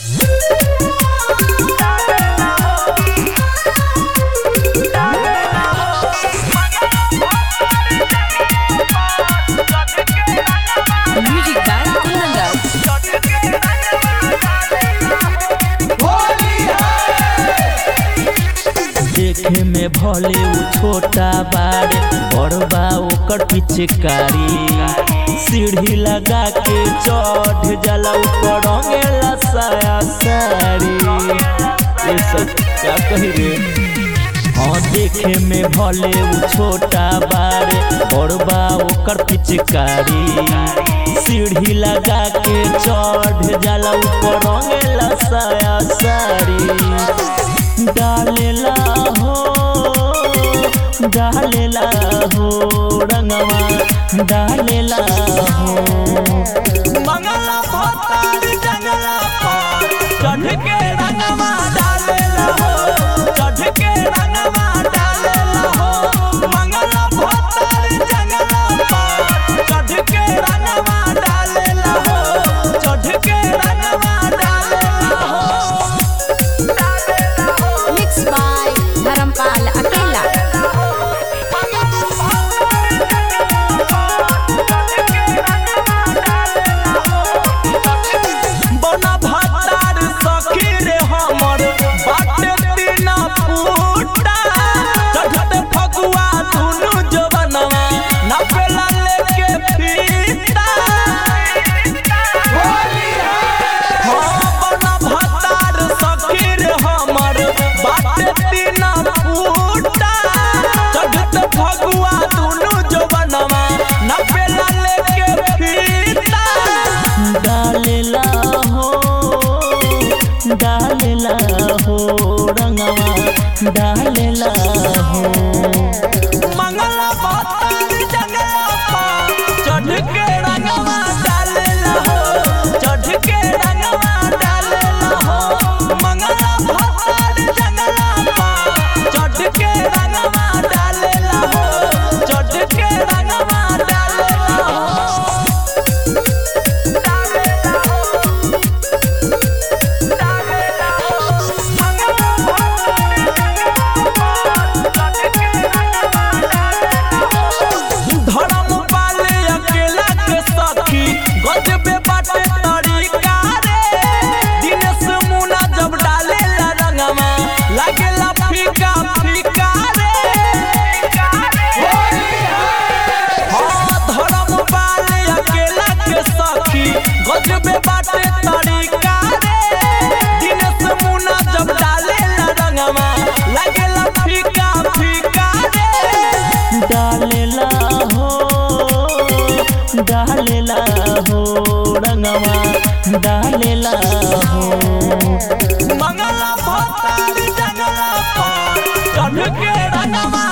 Music by Kunanda. देखे में भले उ छोटा बाड़े बड़बा ओकर पिचकारी सीढ़ी लगा के चढ़ जाला ऊपर रंगेला साया साड़ी ये सब क्या कही रे हाँ देखे में भले उ छोटा बाड़े बड़बा ओकर पिचकारी सीढ़ी लगा के चढ़ जाला ऊपर रंगेला साया साड़ी डालेला हो डालेला हो रंगवा डालेला हो मंगला भतार जंगला पर चढ़ के रंगवा डालेला हो चढ़ के रंगवा डालेला हो मंगला भतार जंगला पर चढ़ के रंगवा डालेला हो चढ़ के रंगवा डालेला हो Mixed by Dharampal Akela. बना भातार सखी रे हमर बाटे तीना फूटा चढ़त फगुआ दुनु जवनवा नपेला लेके फीता हाँ बना भातार सखी रे हमर बाटे तीना फूटा चढ़त फगुआ दुनु जवनवा नपेला लेके फीता डालेला हो डालेला हो रंगवा डालेला हो मंगला बातार जंगला पर चढ़ के रंगवा डालेला हो चढ़ के रंगवा डालेला हो मंगला बातार जंगला पर चढ़ के रंगवा डालेला हो चढ़ के रंगवा डालेला हो धर्म पाले अकेला के सखी गजबे बाटे तरीका रे दिनेश मुना जब डाले ला रंगमा लागेला फीका फीका रे हाँ धर्म पाले अकेला के सखी गजबे बाटे तरीका रे दिनेश मुना जब डाले ला रंगमा लागेला फीका फीका रे डालेला हो डालेला हो रंगवा डालेला हो मंगला भतार जंगला पर चढ़ के रंगवा